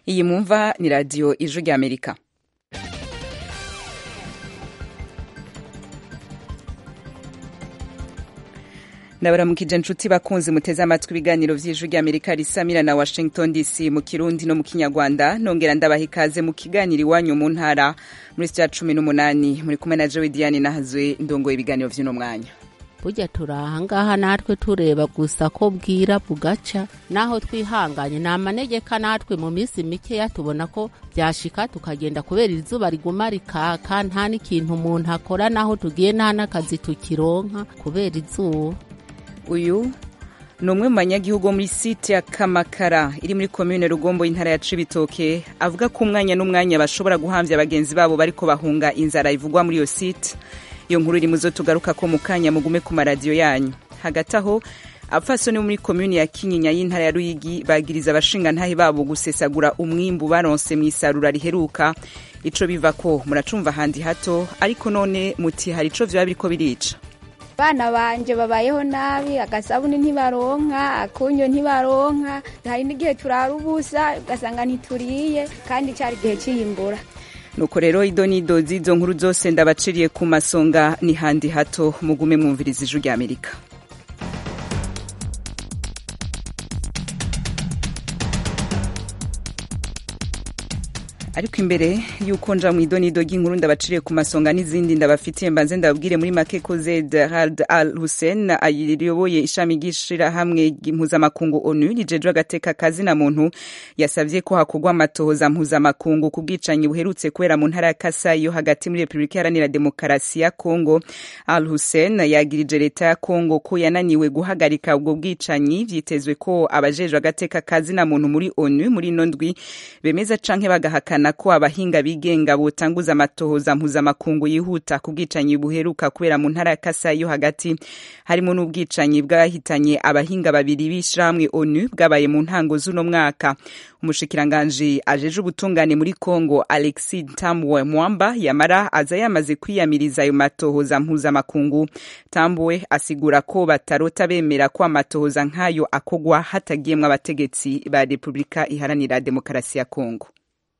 iyi mwumva ni radiyo ijwi ry'amerika ndabaramukije inshuti bakunzi muteze amatwi ibiganiro vy'ijwi ry'amerika risamira na washington dc mu kirundi no mu kinyarwanda nongera ndabaha ikaze mu kiganiro iwanyu mu ntara muri sitya cumi n'umunani muri kumwe na jowe diane nahazwe ndongoye ibiganiro vy'uno mwanya burya turi ahangaha natwe tureba gusa ko bwira bugaca naho twihanganye ni amanegeka natwe mu minsi mikeya tubona ko byashika tukagenda kubera izuba riguma rikaka nta n'ikintu umuntu akora naho tugiye nta n'akazi tukironka kubera izuba uyu ni umwe mu banyagihugu bo muri site ya kamakara iri muri komine rugombo y'intara ya cibitoke avuga ko umwanya n'umwanya bashobora guhamvya bagenzi babo bariko bahunga inzara ivugwa muri iyo site iyo nkuru iri muzo tugaruka ko mu kanya mugume ku maradiyo yanyu hagati aho abapfasoni bo muri komini ya kinyinya y'intara ya ruyigi bagiriza abashingantahe babo gusesagura umwimbu baronse mu isarura riheruka ico biva ko muracumva handi hato ariko none muti hari ico vyoba biriko birica abana banje babayeho nabi agasabuni ntibaronka akunyo ntibaronka hari n'igihe turara ubusa ugasanga ntituriye kandi cyari igihe cy'iyimbura nuko rero ido n'ido z'izo nkuru zose ndabaciriye ku masonga ni handi hato mugume mwumviriza ijwi ry'amerika ariko imbere y'uko nja mu idonido ry'inkuru ndabaciriye ku masonga n'izindi ndabafitiye mbanze ndababwire muri make ko zed hard al hussein ayoboye ishami ry'ishirahamwe mpuzamakungu onu rijejwe agateka kazina muntu yasavye ko hakorwa amatohoza mpuzamakungu ku bwicanyi buherutse kubera mu ntara ya kasai yo hagati muri repubulika iharanira demokarasi ya kongo al hussein yagirije leta ya kongo ko yananiwe guhagarika ubwo bwicanyi vyitezwe ko abajejwe agateka kazina muntu muri onu muri ino ndwi bemeza canke bagahakana ko abahinga bigenga botanguza amatohoza mpuzamakungu yihuta ku bwicanyi buheruka kubera mu ntara ya Kasai yo hagati harimo n'ubwicanyi bwahitanye abahinga babiri b'ishirahamwe ONU bwabaye mu ntango z'uno mwaka umushikiranganji ajeje ubutungane muri Congo Alexis Tambwe Mwamba yamara aza yamaze kwiyamiriza ayo matohoza mpuzamakungu Tambwe asigura ko batarota bemera ko amatohoza nk'ayo akogwa hatagiyemwo abategetsi ba Repubulika iharanira demokarasi ya Congo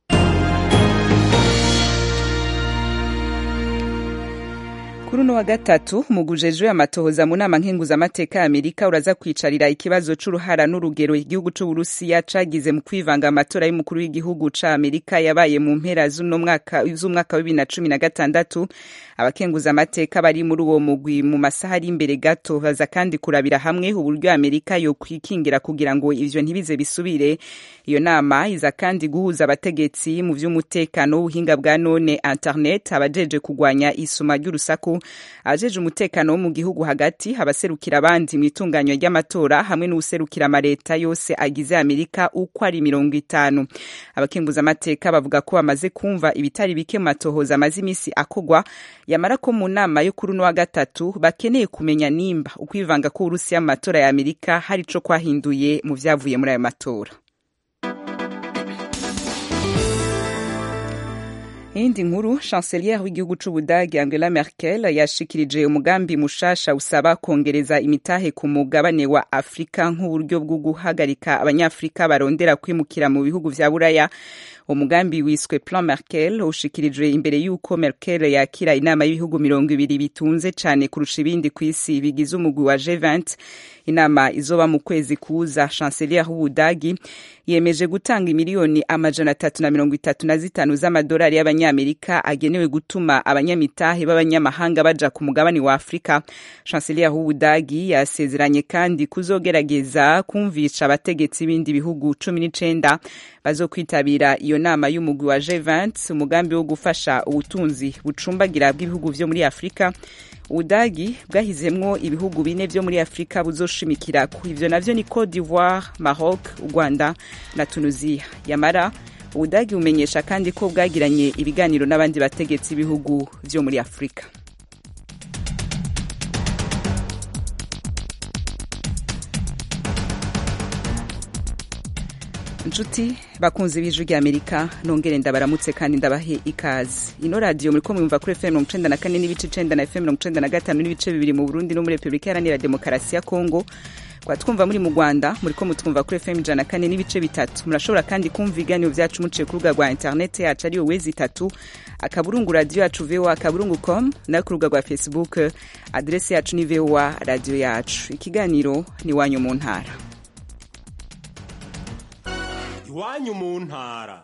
kuri uno wa gatatu umugujejwe amatohoza mu nama nkenguzamateka ya amerika uraza kwicarira ikibazo c'uruhara n'urugero igihugu c'uburusiya cagize mu kwivanga amatora y'umukuru w'igihugu ca amerika yabaye mu mpera z'umwaka wa bibiri na cumi na gatandatu abakenguzamateka bari muri uwo mugwi mu masaha ari imbere gato baza kandi kurabira hamwe uburyo amerika yo kwikingira kugira ngo ivyo ntibize bisubire iyo nama iza kandi guhuza abategetsi mu vy'umutekano w'ubuhinga bwa none internet abajeje kugwanya isuma ry'urusaku abajeje umutekano wo mu gihugu hagati abaserukira abandi mu itunganywa ry'amatora hamwe n'uwuserukira amaleta yose agize amerika uko ari mirongo itanu abakenguzamateka bavuga ko bamaze kumva ibitari bike mu matohoza amaze imisi akogwa yamara ko mu nama yo kuri uno wa gatatu bakeneye kumenya nimba ukwivanga k'uburusiya mu matora ya amerika hari ico kwahinduye mu vyavuye muri ayo matora iyindi nkuru chancelier w'igihugu c'ubudagi angela merkel yashikirije umugambi mushasha usaba kongereza imitahe ku mugabane wa afurika nk'uburyo bwo guhagarika abanyafurika barondera kwimukira mu bihugu vya buraya umugambi wiswe plan merkel ushikirijwe imbere y'uko merkel yakira inama y'ibihugu mirongo ibiri bitunze cane kurusha ibindi ku isi bigize umugwi wa g20 inama izoba mu kwezi kuza chancelier w'ubudagi yemeje gutanga imiliyoni amajana atatu na mirongo itatu na zitanu z'amadolari y'abanyamerika agenewe gutuma abanyamitahe b'abanyamahanga baja ku mugabane wa afurika chancelier w'ubudagi yasezeranye kandi kuzogerageza kumvisha abategetsi b'ibindi bihugu cumi n'icenda bazokwitabira iyo nama y'umugwi wa G20 umugambi wo gufasha ubutunzi bucumbagira bw'ibihugu vyo muri Afrika ubudagi bwahizemwo ibihugu bine vyo muri Afrika buzoshimikira ku ivyo navyo ni Cote d'Ivoire Maroc u Rwanda na Tunisia yamara ubudagi bumenyesha kandi ko bwagiranye ibiganiro n'abandi bategetsi b'ibihugu vyo muri Afrika inshuti bakunze b'ijwi ry'amerika nongere ndabaramutse kandi ndabahe ikaze ino radiyo muri ko mwumva kuri fm mirongo icenda na kane n'ibice icenda na fm mirongo icenda na gatanu n'ibice bibiri mu burundi no muri repubulika iharanira demokarasi ya kongo kwa twumva muri mu rwanda muri ko mutwumva kuri fm ijana kane n'ibice bitatu murashobora kandi kumva ibiganiro byacu muciye ku rubuga rwa interineti yacu ariyo wezi itatu akaburungu radiyo yacu voa akaburungu com no ku rubuga rwa facebook aderesi yacu ni voa radiyo yacu ikiganiro ni iwanyu mu ntara iwanyu mu ntara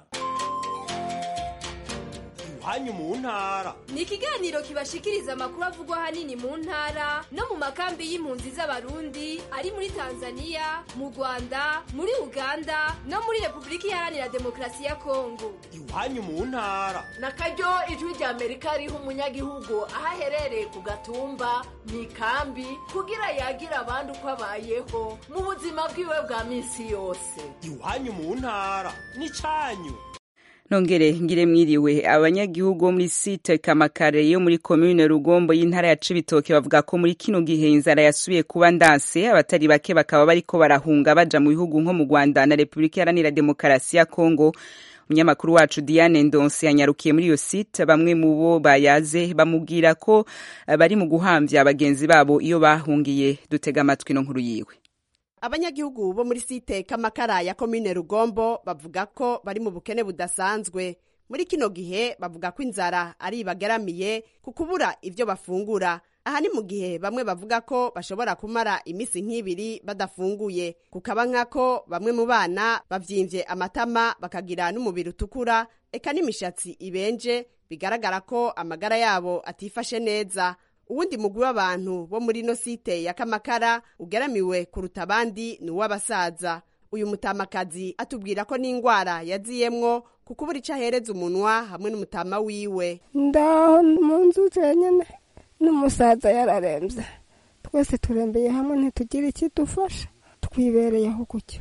iwanyu mu ntara ni ikiganiro kibashikiriza amakuru avugwa ahanini mu ntara no mu makambi y'impunzi z'abarundi ari muri tanzania mu rwanda muri uganda no muri repubulika iharanira demokarasi ya kongo iwanyu mu ntara na karyo ijwi rya amerika riha umunyagihugu aho aherereye ku gatumba mu ikambi kugira yagire abandi uko abayeho mu buzima bwiwe bwa minsi yose iwanyu mu ntara ni cyanyu nongere ngire mwiriwe abanyagihugu bo muri site kamakare yo muri komune rugombo y'intara ya cibitoke bavuga ko muri kino gihe inzara yasubiye kuba ndanse abatari bake bakaba bariko barahunga baja mu bihugu nko mu rwanda na repubulika iharanira demokarasi ya kongo umunyamakuru wacu diane ndonse yanyarukiye muri iyo site bamwe mu bo bayaze bamubwira ko bari mu guhamvya bagenzi babo iyo bahungiye dutega amatwi no nkuru yiwe abanyagihugu bo muri site kamakara ya komine rugombo bavuga ko bari mu bukene budasanzwe muri kino gihe bavuga ko inzara ari ibagaramiye ku kubura ibyo bafungura aha ni mu gihe bamwe bavuga ko bashobora kumara iminsi nk'ibiri badafunguye kukaba nk'ako bamwe mu bana bavyimvye amatama bakagira n'umubiri utukura eka n'imishatsi ibenje bigaragara ko amagara yabo atifashe neza uwundi mugwi w'abantu bo muri ino site ya kamakara ugeramiwe kuruta abandi ni uw'abasaza uyu mutamakazi atubwira ko n'ingwara yaziyemwo ku kubura ico ahereza umunwa hamwe n'umutama wiwe ndaho mu nzu zenyene n'umusaza yararembye twese turembeye hamwe ntitugire ikidufasha twibereyeho gutyo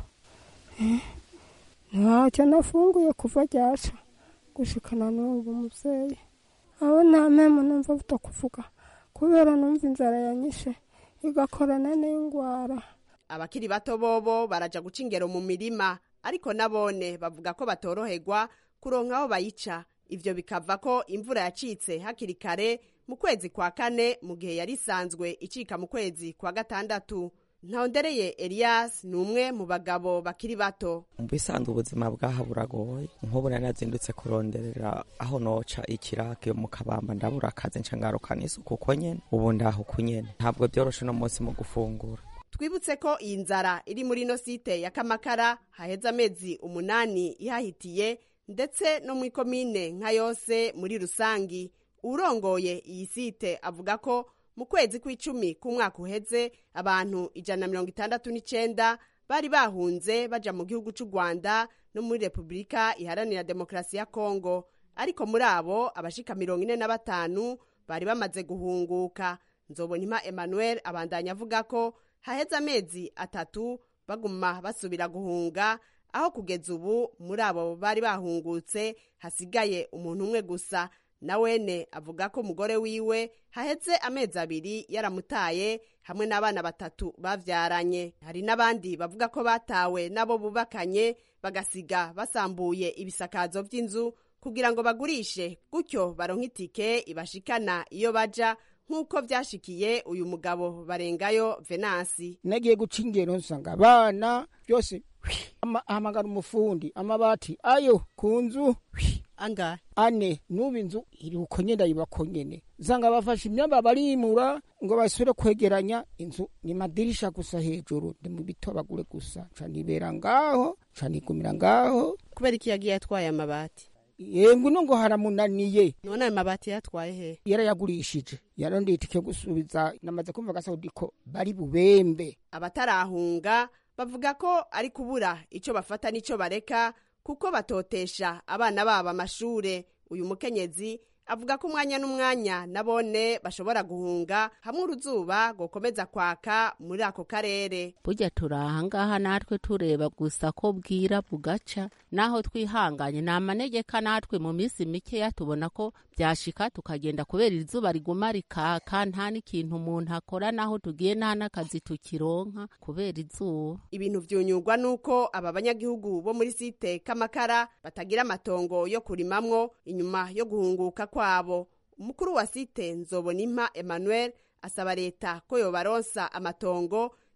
ntacyo nafunguye kuva ryaca gushikana n'ubu muvyeyi aho nta mpemu numva vuta kuvuga kubera numva inzara yanyishe igakorana n'ingwara abakiri bato bobo baraja guca ingero mu mirima ariko nabone bavuga ko batoroherwa kuronka aho bayica ivyo bikava ko imvura yacitse hakiri kare mu kwezi kwa kane mu gihe yari isanzwe icika mu kwezi kwa gatandatu ntawondereye elias ni umwe mu bagabo bakiri bato mu bisanzwe ubuzima bwaha buragoye nk'ubu nari nazindutse kuronderera aho noca ikirake mu kabamba ndabura akazi nca ngarukana isuku uko nyene ubu ndaho uko nyene ntabwo byoroshe uno munsi mu gufungura twibutse ko iyi nzara iri muri ino site ya kamakara haheze amezi umunani ihahitiye ndetse no mu ikomine nka yose muri rusangi urongoye iyi site avuga ko mu kwezi kw'icumi k'umwaka uheze abantu ijana na mirongo itandatu n'icenda bari bahunze baja mu gihugu c'u rwanda no muri repubulika iharanira demokarasi ya kongo ariko muri abo abashika mirongo ine na batanu bari bamaze guhunguka nzobonima emmanuel abandanya avuga ko haheze amezi atatu baguma basubira guhunga aho kugeza ubu muri abo bari bahungutse hasigaye umuntu umwe gusa na wene avuga ko umugore wiwe haheze amezi abiri yaramutaye hamwe n'abana batatu bavyaranye hari n'abandi bavuga ko batawe n'abo bubakanye bagasiga basambuye ibisakazo vy'inzu kugira ngo bagurishe gutyo baronke itike ibashikana iyo baja nk'uko vyashikiye uyu mugabo barengayo venasi nagiye guca ingero nsanga abana byose ahamagara umufundi amabati ayo ku nzu angahe ane n'ubu inzu iri uko nyene ndayibako nyene usanga bafashe imyamba barimura ngo basubire kwegeranya inzu ni madirisha gusa hejuru ndi mu bitobagure gusa ca nibera ngaho ca nigumira ngaho kubera iki yagiye atwaye amabati yengwe no ngo haramunaniye none ayo mabati yatwaye he yarayagurishije yarondeye itike yo gusubiza namaze kumva gasaudi ko bari bubembe abatarahunga bavuga ko ari kubura ico bafata n'ico bareka kuko batotesha abana babo amashure uyu mukenyezi avuga ko umwanya n'umwanya nabone bashobora guhunga hamwe uruzuba gokomeza kwaka muri ako karere burya turi ahangaha natwe tureba gusa ko bwira bugaca naho twihanganye ni amanegeka natwe mu minsi mikeya tubona ko byashika tukagenda kubera izuba riguma rikaka nta n'ikintu umuntu akora naho tugiye nta n'akazi tukironka kubera izuba ibintu vyunyurwa nuko aba banyagihugu bo muri site kamakara batagira amatongo yo kurimamwo inyuma yo guhunguka kwabo umukuru wa site nzobonimpa emmanuel asaba leta ko yobaronsa amatongo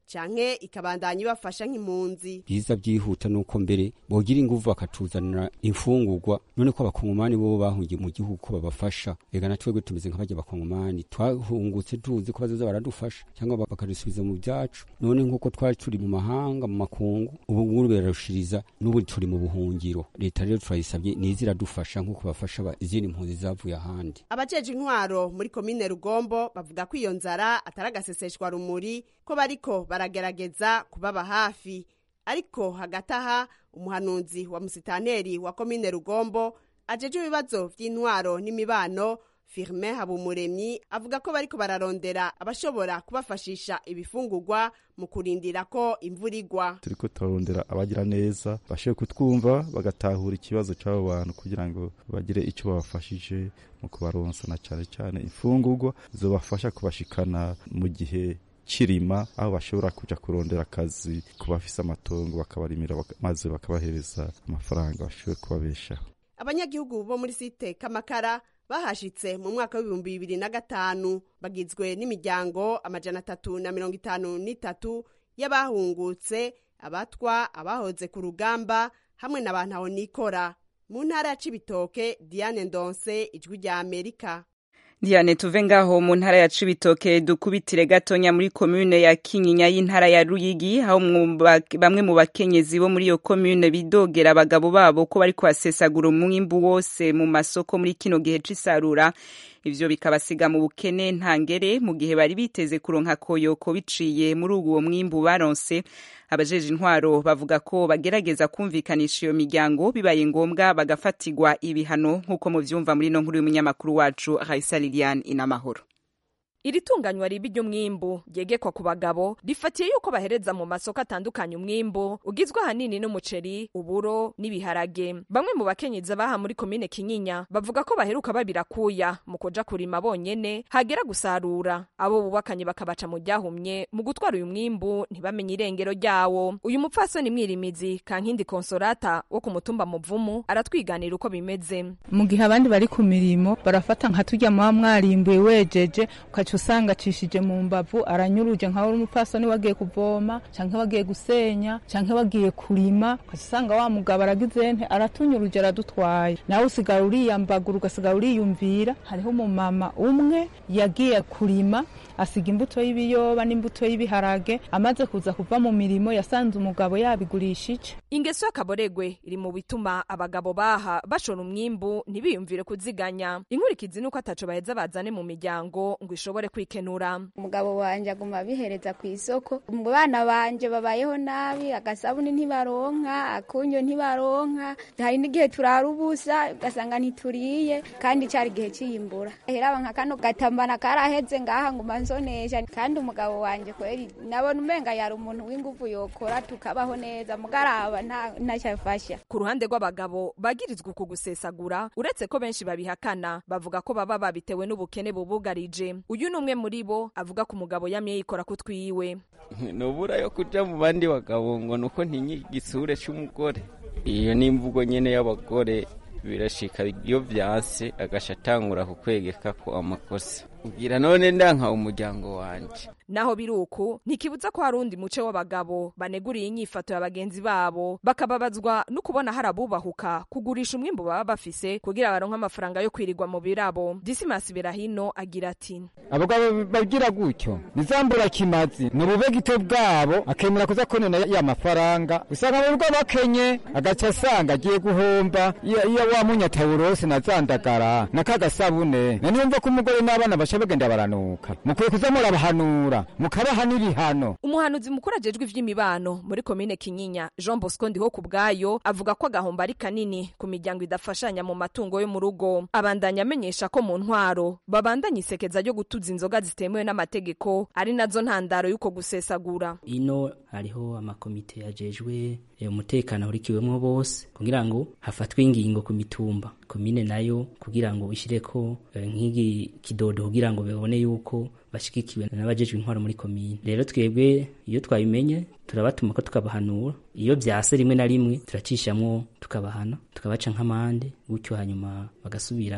canke ikabandanya ibafasha nk'impunzi byiza byihuta nuko mbere bogira inguvu bakatuzanira imfungurwa none ko abakongomani bo bahungiye mu gihugu ko babafasha ega na twebwe tumeze nk'abajya abakongomani twahungutse tuzi ko bazoza baradufasha cyangwa bakadusubiza mu byacu none nk'uko twari turi mu mahanga mu makungu ubu ngubu birarushiriza n'ubu turi mu buhungiro leta rero turayisabye niza iradufasha nk'uko bafasha izindi mpunzi zavuye ahandi abajeje intwaro muri komine rugombo bavuga ko iyo nzara atari agaseseshwa rumuri ko bariko baragerageza kubaba hafi ariko hagati aha umuhanuzi wa musitaneri wa komine rugombo ajeje ibibazo vy'intwaro n'imibano firme habumuremyi avuga ko bariko bararondera abashobora kubafashisha ibifungurwa mu kurindira ko imvura igwa turiko turarondera abagira neza bashoboye kutwumva bagatahura ikibazo c'abo bantu kugira ngo bagire ico babafashije mu kubaronsa na cane cane imfungurwa zobafasha kubashikana mu gihe kirima aho bashobora kuja kurondera akazi ku bafise amatongo bakabarimira maze bakabahereza amafaranga bashoboye kubabeshaho abanyagihugu bo muri site kamakara bahashitse mu mwaka w'ibihumbi bibiri na gatanu bagizwe n'imiryango amajana atatu na mirongo itanu n'itatu y'abahungutse abatwa abahoze ku rugamba hamwe na bantu nikora mu ntara ya cibitoke diane ndonse ijwi rya amerika Diane tuve ngaho mu ntara ya Cibitoke dukubitire gatonya muri komune ya Kinyinya y'intara ya Ruyigi aho bamwe mu bakenyezi bo muri iyo komune bidogera abagabo babo ko bari kwasesagura umwimbu wose mu masoko muri kino gihe c'isarura ivyo bikabasiga mu bukene ntangere mu gihe bari biteze kuronka koyoko biciye muri uwo mwimbu baronse abajeje intwaro bavuga ko bagerageza kumvikanisha iyo miryango bibaye ngombwa bagafatirwa ibihano nk'uko muvyumva muri no nkuru y'umunyamakuru wacu Raisa Liliane Inamahoro iri tunganywa ribi ry'umwimbu ryegekwa ku bagabo rifatiye yuko bahereza mu masoko atandukanye umwimbu ugizwe ahanini n'umuceri uburo n'ibiharage bamwe mu bakenyezi baha muri komine kinyinya bavuga ko baheruka babirakuya mu kuja kurima bonyene hagera gusarura abo bubakanye bakabaca mu ryahumye mu gutwara uyu mwimbu ntibamenye irengero ryawo uyu mupfasoni mwirimizi kankindi konsolata wo ku mutumba muvumu aratwiganira uko bimeze mu gihe abandi bari ku mirimo barafata nka turya muba mwarimbuye wejeje ukaca usanga acishije mu mbavu aranyuruje nka uri umupfasoni wagiye kuvoma canke wagiye gusenya canke wagiye kurima ukaca usanga wa mugabo aragize nte aratunyuruje aradutwaye nawe usigara uriyambagura ugasigara uriyumvira hariho umumama umwe yagiye kurima asiga imbuto y'ibiyoba n'imbuto y'ibiharage amaze kuza kuva mu mirimo yasanze umugabo yabigurishije ingeso y'akaboregwe iri mu bituma abagabo baha bashora umwimbu ntibiyumvire kuziganya inkurikizi nuko ataco baheza bazane mu miryango ngo ishobore kwikenura umugabo wanje aguma abihereza ku isoko mu bana banje babayeho nabi agasabuni ntibaronka akunyo ntibaronka hari n'igihe turara ubusa ugasanga ntituriye kandi cari igihe ciyimbura heraba nka kano gatambana karaheze ngaha ngo manzonesha kandi umugabo wanje kweri nabona umenga yari umuntu w'inguvu yokora tukabaho neza mugaraba ntacyo afasha ku ruhande rw'abagabo bagirizwa uku gusesagura uretse ko benshi babihakana bavuga ko baba babitewe n'ubukene bubugarije uyu ni umwe muri bo avuga ko umugabo yamye yikora ku twiwe nubura yo kuja mu bandi bagabo ngo nuko ntinye igisure c'umugore iyo ni imvugo nyene y'abagore birashika iyo vyase agasha atangura kukwegeka ko amakosa ubwira none ndanka umuryango wanje naho biri uku ntikibuza ko hari undi muce w'abagabo baneguriye inyifato ya bagenzi babo bakababazwa no kubona hari abubahuka kugurisha umwimbu baba bafise kugira baronke amafaranga yo kwirirwa mu birabo disimasi berahino agira ati abagabo bagira gutyo nizambura kimazi ni ububegito bwabo akemera kuza konona ya mafaranga usanga mu rugo bakenye agaca asanga agiye guhomba iyo wa munyatawurose na zandagara na kagasabune na niyumva ko umugore n'abana basha bagenda baranuka mukwiye kuza murabahanura mukabaha n'ibihano umuhanuzi mukuru ajejwe ivy'imibano muri komine kinyinya jean bosco ndiho ku bwayo avuga ko agahombo ari kanini ku miryango idafashanya mu matungo yo mu rugo abandanya amenyesha ko mu ntwaro babandanya isekeza ryo gutuza inzoga zitemewe n'amategeko ari nazo ntandaro y'uko gusesagura ino hariho amakomite yajejwe umutekano ahurikiwemwo bose kugira ngo hafatwe ingingo ku mitumba komine nayo kugira ngo ishireko nk'igi kidodo kugira ngo bibone yuko bashigikiwe n'abajejwe intwaro muri komine rero twebwe iyo twabimenye turabatuma ko tukabahanura iyo vyase rimwe na rimwe turacishamwo tukabahana tukabaca nk'amande gutyo hanyuma bagasubira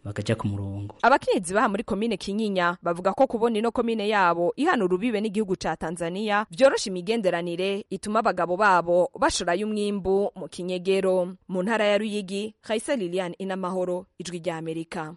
bakaja ku murongo abakenyezi baha muri komine kinyinya bavuga ko kubona ino komine yabo ihana urubibe n'igihugu ca tanzania vyorosha imigenderanire ituma abagabo babo bashorayo umwimbu mu kinyegero mu ntara ya ruyigi raisa lilian inamahoro ijwi rya amerika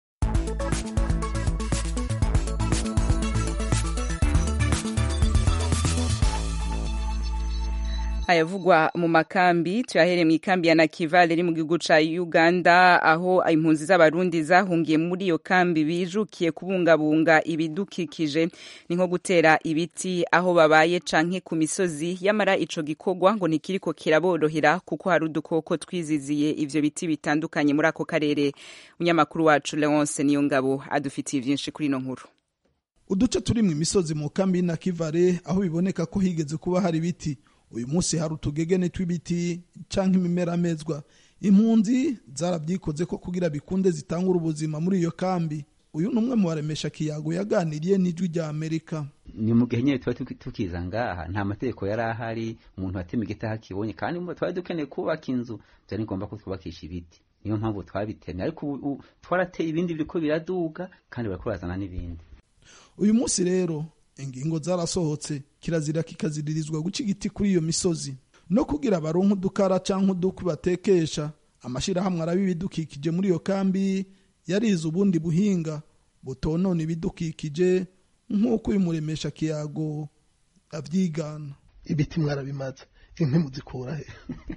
ayavugwa mu makambi tuyahere mu ikambi ya Nakivale iri mu gihugu ca Uganda aho impunzi z'abarundi zahungiye muri iyo kambi bijukiye kubungabunga ibidukikije ni nko gutera ibiti aho babaye canke ku misozi yamara ico gikorwa ngo ntikiriko kiraborohera kuko hari udukoko twiziziye ivyo biti bitandukanye muri ako karere umunyamakuru wacu Leonce Niyongabo adufitiye vyinshi kuri ino nkuru uduce turi mu misozi mu kambi y'Inakivale aho biboneka ko higeze kuba hari ibiti uyu munsi hari utugegene tw'ibiti canke imimera mezwa impunzi zarabyikoze ko kugira bikunde zitangura ubuzima muri iyo kambi uyu ni umwe mu baremesha kiyago yaganiriye n'ijwi rya amerika ni mu gihe nyine tuba tukiza ngaha nta mategeko yari ahari umuntu watema igiti aho akibonye kandi twari dukeneye kubaka inzu byari ngombwa ko twubakisha ibiti niyo mpamvu twabitemye ariko ubu twarateye ibindi biriko biraduga kandi bariko barazana n'ibindi uyu munsi rero ingingo zarasohotse kirazira kikaziririzwa guca igiti kuri iyo misozi no kugira baronke udukara canke udukwi batekesha amashirahamwe araba ibidukikije muri iyo kambi yarize ubundi buhinga butonona ibidukikije nk'uko uyu muremesha kiyago avyigana ibiti mwarabimaze inkwi muzikura he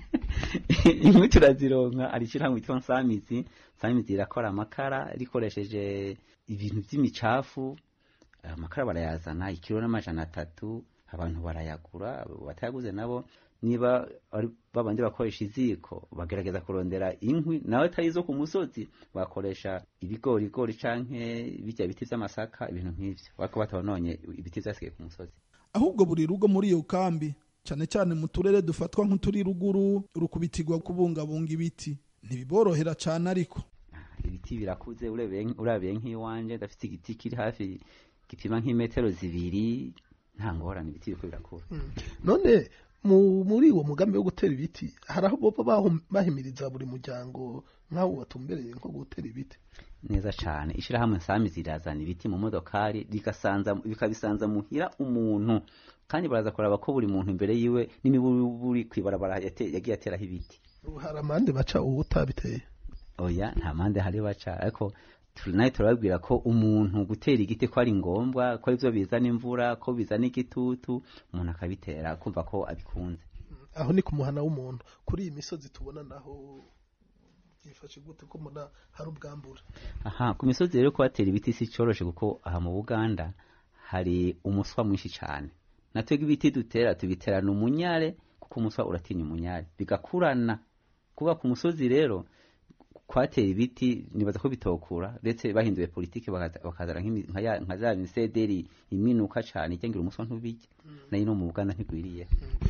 inkwi turazironka ari ishirahamwe yitwa nsamizi nsamizi irakora amakara rikoresheje ibintu vy'imicafu amakara barayazana ikiro n'amajana atatu abantu barayagura batayaguze nabo niba babandi bakoresha iziko bagerageza kurondera inkwi nawe atari izo ku musozi bakoresha ibigorigori canke bijya biti vy'amasaka ibintu nk'ivyo bariko batabononye ibiti vyasigaye ku musozi ahubwo buri rugo muri iyo kambi cyane cyane mu turere dufatwa nk'uturi ruguru rukubitirwa kubungabunga ibiti ntibiborohera cyane ariko ibiti birakuze urabiye nk'iwanje ndafite igiti kiri hafi gipima nk'imetero zibiri nta ngorane ibiti biriko birakura none muri uwo mugambi wo gutera ibiti hari aho boba bahimiriza buri muryango nk'aho watumbereye nko gutera ibiti neza cyane ishyirahamwe nsami zirazana ibiti mu modokari bikabisanza muhira umuntu kandi baraza kuraba ko buri muntu imbere yiwe n'imiburi kwibarabara yagiye ateraho ibiti hari amande baca ubu utabiteye oya nta mande hari baca ariko nawe turababwira ko umuntu gutera igiti ko ari ngombwa ko aribyo bizana imvura ko bizana igitutu umuntu akabitera kumva ko abikunze aho ni ku muhana w'umuntu kuri iyi misozi tubona naho byifashe gute ko mbona hari ubwambura aha ku misozi rero kuhatera ibiti si cyoroshe kuko aha mu buganda hari umuswa mwinshi cyane natwebwe ibiti dutera tubiterana umunyare kuko umuswa uratinya umunyare bigakurana kuba ku musozi rero kwatera ibiti nibaza ko bitokura ndetse bahinduye politiki bakazana nka za misederi iminuka cyane igengira umuswa ntubijye nayo no mu buganda ntigwiriye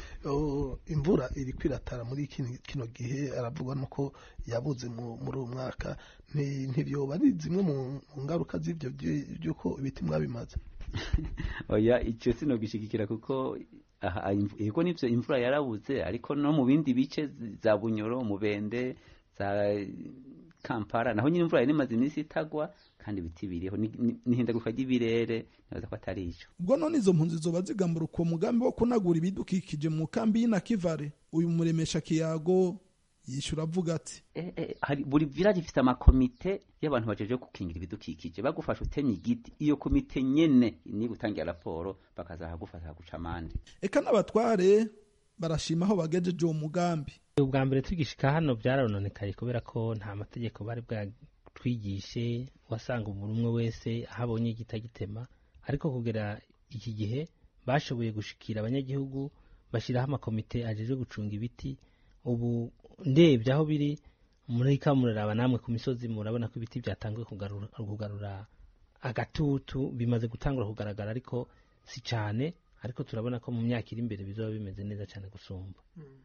imvura iri kwiratara muri kino gihe aravugwa nuko yabuze muri uwo mwaka ntibyoba ari zimwe mu ngaruka z'ibyo by'uko ibiti mwabimaze oya icyo sinogishigikira kuko yego nibyo imvura yarabuze ariko no mu bindi bice za bunyoro mubende za kampala naho nyine imvura yari imaze iminsi itagwa kandi ibiti biriho n'ihindaguka ry'ibirere nibaza ko atari icyo ubwo none izo mpunzi zoba zigambura uwo mugambi wo kunagura ibidukikije mu kambi y'inakivare uyu muremesha kiyago yishyura avuga ati buri village ifite amakomite y'abantu bajeje gukingira ibidukikije bagufasha utemye igiti iyo komite nyene ni gutangira raporo bakazaha gufasha guca amande eka n'abatware barashima aho bagejeje uwo mugambi ubwa mbere tugishika hano byarononekaye kubera ko nta mategeko bari bwatwigishe wasanga umuntu umwe wese aho abonye igitagitema ariko kugera iki gihe bashoboye gushikira abanyagihugu bashyiraho amakomite ajejwe gucunga ibiti ubu ndebye aho biri muri kamuraraba namwe ku misozi murabona ko ibiti byatangiye kugarura agatutu bimaze gutangura kugaragara ariko si cyane ariko turabona ko mu myaka iri imbere bizaba bimeze neza cyane gusumba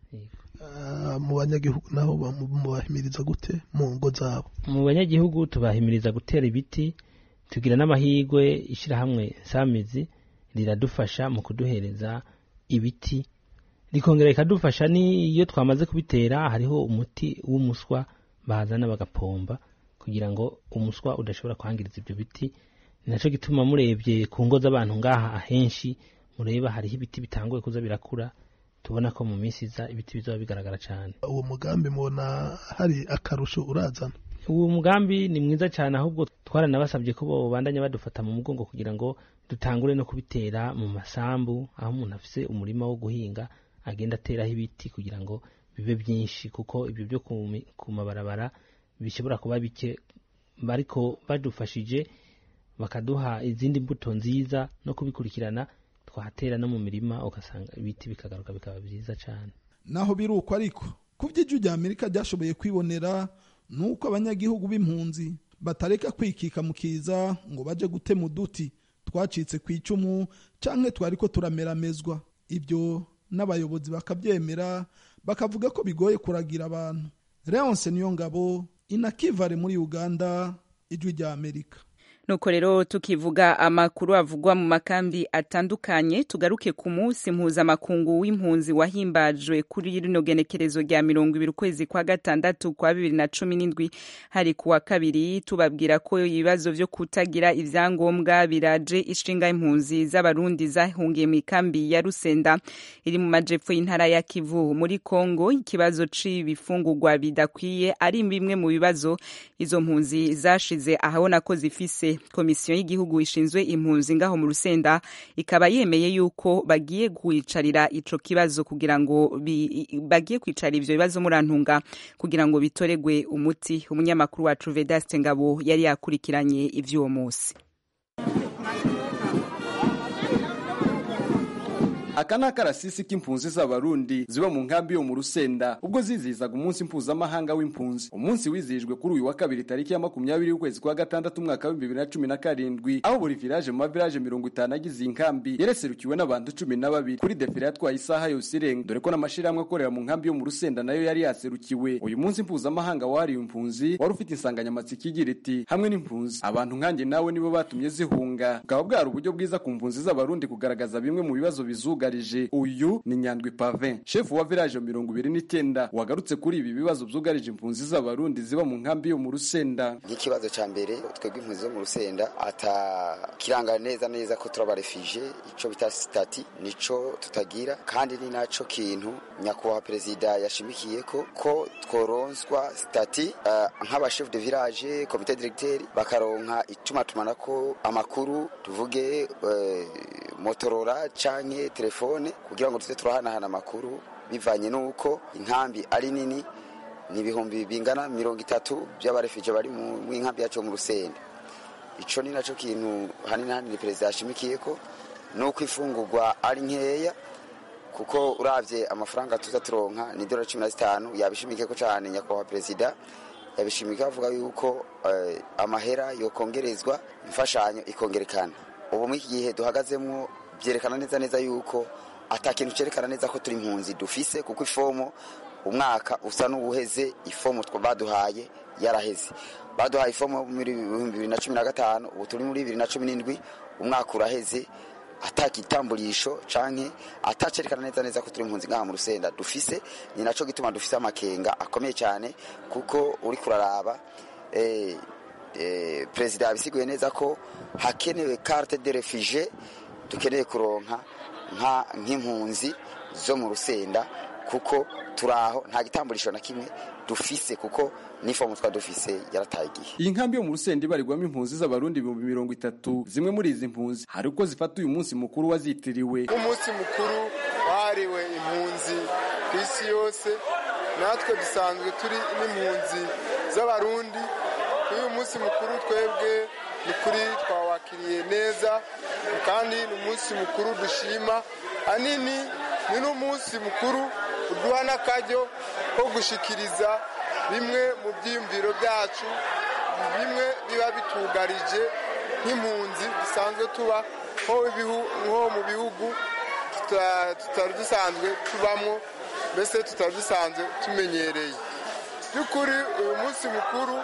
mu banyagihugu naho mubahimiriza gute mu ngo zabo mu banyagihugu tubahimiriza gutera ibiti tugira n'amahirwe ishyirahamwe samizi riradufasha mu kuduhereza ibiti rikongera rikadufasha n'iyo twamaze kubitera hariho umuti w'umuswa bazana bagapomba kugira ngo umuswa udashobora kwangiriza ibyo biti ni nacyo gituma murebye ku ngo z'abantu ngaha ahenshi mureba hariho ibiti bitanguye kuza birakura tubona ko mu minsi iza ibiti bizaba bigaragara cyane uwo mugambi mubona hari akarusho urazana uwo mugambi ni mwiza cyane ahubwo twaranabasabye ko babandanya badufata mu mugongo kugira ngo dutangure no kubitera mu masambu aho umuntu afise umurima wo guhinga agenda ateraho ibiti kugira ngo bibe byinshi kuko ibyo byo ku mi- ku mabarabara bishobora kuba bike ariko badufashije bakaduha izindi mbuto nziza no kubikurikirana twahatera no mu mirima ugasanga ibiti bikagaruka bikaba byiza cyane naho biri uko ariko ku by'ijwi rya amerika ryashoboye kwibonera ni uko abanyagihugu b'impunzi batareka kwikika mu kiza ngo baje gutema uduti twacitse ku icumu canke twari ko turameramezwa ibyo n'abayobozi bakabyemera bakavuga ko bigoye kuragira abantu leonce niyo ngabo inakivare muri uganda ijwi rya amerika nuko rero tukivuga amakuru avugwa mu makambi atandukanye tugaruke ku munsi mpuzamakungu w'impunzi wahimbajwe kuri rino genekerezo rya mirongo ibiri ukwezi kwa gatandatu kwa bibiri na cumi n'indwi hari ku wa kabiri tubabwira ko ibibazo vyo kutagira ivyangombwa biraje ishinga impunzi z'abarundi zahungiye mu ikambi ya rusenda iri mu majepfo y'intara ya kivu muri kongo ikibazo c'ibifungurwa bidakwiye ari bimwe mu bibazo izo mpunzi zashize ahabona ko zifise komisiyo y'igihugu ishinzwe impunzi ngaho mu rusenda ikaba yemeye yuko bagiye kwicarira ico kibazo kugira ngo bi- bagiye kwicara ivyo bibazo murantunga kugira ngo bitoregwe umuti umunyamakuru wacu Vedaste Ngabo yari yakurikiranye ivy'uwo musi aka ni akarasisi k'impunzi z'abarundi ziba mu nkambi yo mu rusenda ubwo zizihizaga umunsi mpuzamahanga w'impunzi umunsi wizihijwe kuri uyu wa kabiri tariki ya makumyabiri y'ukwezi kwa gatandatu umwaka w'ibihumbi bibiri na cumi na karindwi aho buri village mu mavilaje mirongo itanu agize iyi nkambi yareserukiwe n'abantu cumi na babiri kuri defile yatwaye isaha yose irenga dore ko n'amashirahamwe akorera mu nkambi yo mu rusenda nayo yari yaserukiwe uyu munsi mpuzamahanga wahariwe impunzi wari ufite insanganyamatsiko igira iti hamwe n'impunzi abantu nkanjye nawe nibo batumye zihunga bukaba bwari uburyo bwiza ku mpunzi z'abarundi kugaragaza bimwe mu bibazo bizugarije uyu ni nyandwi pavin shefu wa village mirongo ibiri n'icyenda wagarutse kuri ibi bibazo byugarije impunzi z'abarundi ziba mu nkambi yo mu rusenda nk'ikibazo cya mbere twebwe impunzi zo mu rusenda atakiranga neza neza ko turaba refije icyo bita sitati nico tutagira kandi ni naco kintu nyakubahwa perezida yashimikiye ko ko tworonswa sitati uh, nk'abashef de village komite directeur bakaronka itumatumanako amakuru tuvuge uh, motorora canke telefone kugira ngo tuze turahanahana amakuru bivanye n'uko inkambi ari nini ni ibihumbi bingana mirongo itatu by'abarefije bari mu nkambi yacu mu rusenda ico ni naco kintu hanini hanini perezida yashimikiye ko nuko ifungurwa ari nkeya kuko uravye amafaranga tuza turonka ni dola cumi na zitanu yabishimikiye ko cane nyakubahwa perezida yabishimika avuga yuko eh, amahera yokongerezwa imfashanyo ikongerekana ubu muri iki gihe duhagazemwo byerekana neza neza yuko ata kintu cerekana neza ko turi impunzi dufise kuko ifomo umwaka usa n'uwuheze ifomo baduhaye yaraheze baduhaye ifomo muri ibihumbi bibiri na cumi na gatanu ubu turi muri bibiri na cumi n'indwi umwaka uraheze atakitamburisho canke atacerekana neza neza ko turi impunzi ngaha mu rusenda dufise ni naco gituma dufise amakenga akomeye cyane kuko uri kuraraba eh, eh, perezida yabisiguye neza ko hakenewe carte de refugie dukeneye kuronka nka nk'impunzi zo mu rusenda kuko turaho nta gitamburisho na kimwe dufise kuko n'ifomu twa dufise yarataye igihe iyi nkambi yo mu rusenda ibarirwamo impunzi z'abarundi ibihumbi mirongo itatu zimwe muri izi mpunzi hari uko zifata uyu munsi mukuru wazitiriwe umunsi mukuru wahariwe impunzi ku isi yose natwe dusanzwe turi n'impunzi z'abarundi kuri uyu munsi mukuru twebwe ni kuri twawakiriye neza kandi ni umunsi mukuru dushima ahanini ni n'umunsi mukuru uduha n'akaryo ko gushikiriza bimwe mu byiyumviro byacu bimwe biba bitugarije nk'impunzi dusanzwe tuba nko mu bihugu tutari dusanzwe tubamo mbese tutari dusanzwe tumenyereye by'ukuri uyu munsi mukuru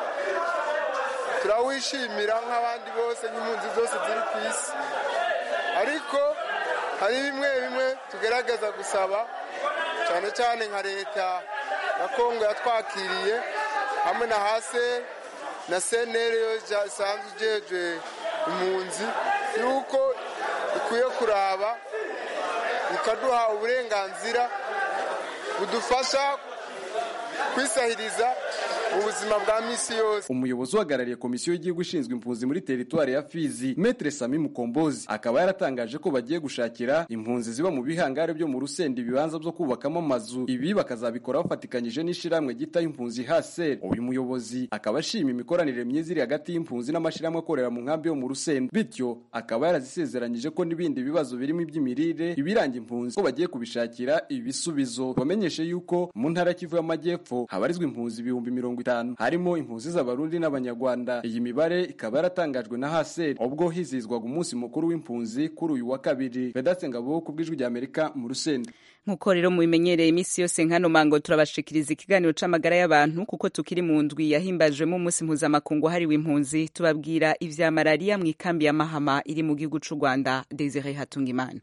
turawishimira nk'abandi bose nk'impunzi zose ziri ku isi ariko hari bimwe bimwe tugerageza gusaba cyane cyane nka leta ya kongo yatwakiriye hamwe na hase na senere yo isanzwe ijejwe impunzi yuko ikwiye kuraba ikaduha uburenganzira budufasha kwisahiriza mu buzima bwa misi yose umuyobozi uhagarariye komisiyo y'igihugu ishinzwe impunzi muri teritwari ya fizi metre sami mukombozi akaba yaratangaje ko bagiye gushakira impunzi ziba mu bihangare byo mu rusenda ibibanza byo kubakamo amazu ibi bakazabikora bafatikanyije n'ishyirahamwe gita impunzi haser uyu muyobozi akaba ashima imikoranire myiza iri hagati y'impunzi n'amashyirahamwe akorera mu nkambi yo mu rusenda bityo akaba yarazisezeranyije ko n'ibindi bibazo birimo iby'imirire ibiranga impunzi ko bagiye kubishakira ibisubizo bamenyeshe yuko mu ntara kivu y'amajyepfo habarizwa impunzi ibihumbi mirongo itanu harimo impunzi z'abarundi n'abanyarwanda iyi mibare ikaba yaratangajwe na haseri ubwo hizizwaga umunsi mukuru w'impunzi kuri uyu wa kabiri vedatse ngabo ku bw'ijwi ry'amerika mu rusenda nkuko rero mubimenyereye iminsi yose nkano mango turabashikiriza ikiganiro c'amagara y'abantu kuko tukiri mu ndwi yahimbajwemo umunsi mpuzamakungu hariwe impunzi tubabwira ivya malariya mu ikambi ya mahama iri mu gihugu c'u rwanda desire hatungimana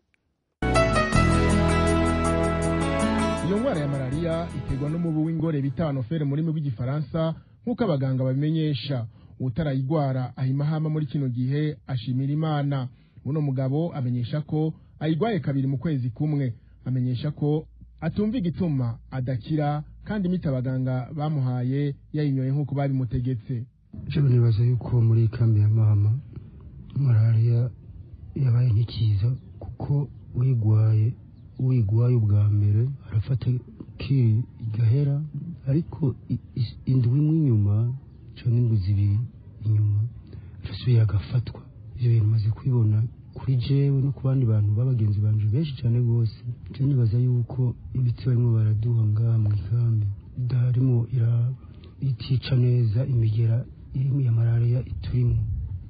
iyo ndwara ya malariya iterwa n'umubu w'ingore bita anofere mu rurimi rw'igifaransa nk'uko abaganga babimenyesha utarayigwara ahimahama muri kino gihe ashimira imana uno mugabo amenyesha ko ayigwaye kabiri mu kwezi kumwe amenyesha ko atumva igituma adakira kandi imiti abaganga bamuhaye yayinyoye nk'uko babimutegetse ejo nibaza yuko muri kambi ya mama malariya yabaye nk'ikiza kuko uyigwaye uyigwaye ubwa mbere arafata kiri igahera ariko indwi imwe inyuma cyangwa indwi zibiri inyuma arasubiye agafatwa ibyo bintu maze kubibona kuri jewe no ku bandi bantu b'abagenzi banje benshi cyane rwose nje nibaza yuko imiti barimo baraduha ngaha mu ikambi darimo itica neza imigera irimo ya malariya iturimo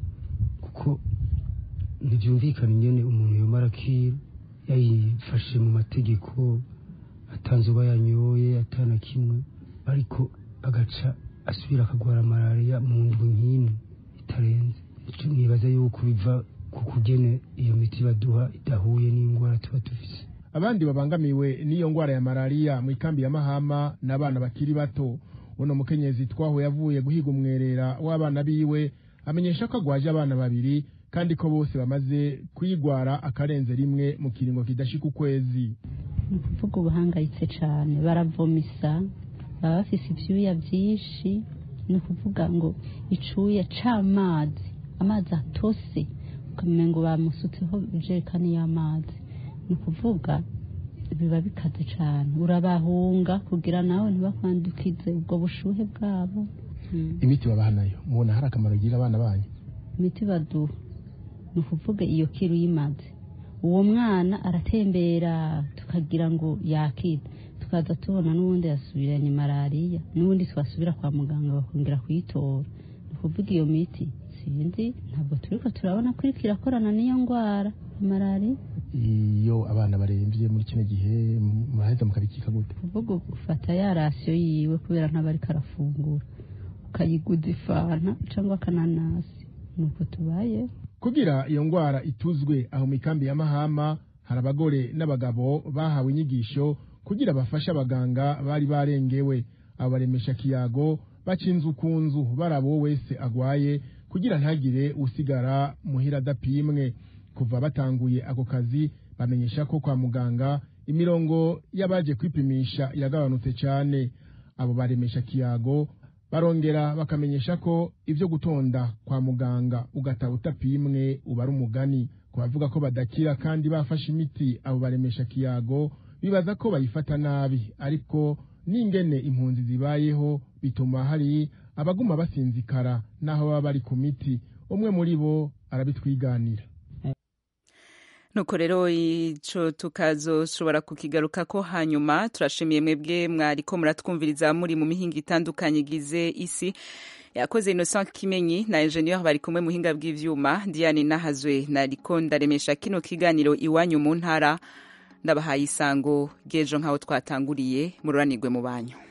kuko ntibyumvikana ingene umuntu yomara akira yayifashe mu mategeko atanze uba yanyoye atana kimwe ariko agaca asubira akagwara malariya mu ndwi nk'ino itarenze nibaza yuko biva ku kugene iyo miti baduha idahuye n'indwara tuba dufise abandi babangamiwe n'iyo ndwara ya malariya mu ikambi ya mahama n'abana bakiri bato uno mukenyezi twaho yavuye guhiga umwerera w'abana biwe amenyesha ko agwaje abana babiri kandi ko bose bamaze kuyigwara akarenze rimwe mu kiringo kidashika ukwezi ni ukuvuga ubuhangayitse cyane baravomisa baba bafise ibyuya byinshi ni ukuvuga ngo icuya c'amazi amazi atose ukamenya ngo bamusutseho ijerekani y'amazi ni ukuvuga biba bikaze cyane urabahunga kugira nawe ntibakwandukize ubwo bushuhe bwabo imiti babaha nayo mubona hari akamaro igira abana banyu imiti baduha ni ukuvuga iyo kiru yimaze uwo mwana aratembera tukagira ngo yakira tukaza tubona n'ubundi yasubiranye malariya n'ubundi twasubira kwa muganga bakongera kuyitora ni ukuvuga iyo miti sinzi ntabwo turiko turabona ko iriko irakorana n'iyo ndwara malariya iyo abana barembye muri kino gihe muraheza mukabikika gute kuvuga ufata ya rasiyo yiwe kubera ntaba ariko arafungura ukayiguza ifanta cyangwa akananasi nuko tubaye kugira iyo ndwara ituzwe aho mu ikambi ya mahama hari abagore n'abagabo bahawe inyigisho kugira bafashe abaganga bari barengewe abo baremesha kiyago baca inzu ku nzu baraba uwo wese agwaye kugira ntagire usigara muhira adapimwe kuva batanguye ako kazi bamenyesha ko kwa muganga imirongo y'abaje kwipimisha yagabanutse cyane abo baremesha kiyago barongera bakamenyesha ko ibyo gutonda kwa muganga ugataha utapimwe uba ari umugani ku bavuga ko badakira kandi bafashe imiti abo baremesha kiyago bibaza ko bayifata nabi ariko n'ingene impunzi zibayeho bituma hari abaguma basinzikara n'aho baba bari ku miti umwe muri bo arabitwiganira nuko rero ico tukazoshobora kukigaruka ko hanyuma turashimiye mwebwe mwariko muratwumviriza muri mu mihinga itandukanye igize isi yakoze Innocent Kimenyi na ingenieur bari kumwe muhinga bw'ivyuma Diane Nahazwe nariko ndaremesha kino kiganiro iwanyu mu ntara ndabahaye isango gejo nkaho twatanguriye mururanirwe mu banyu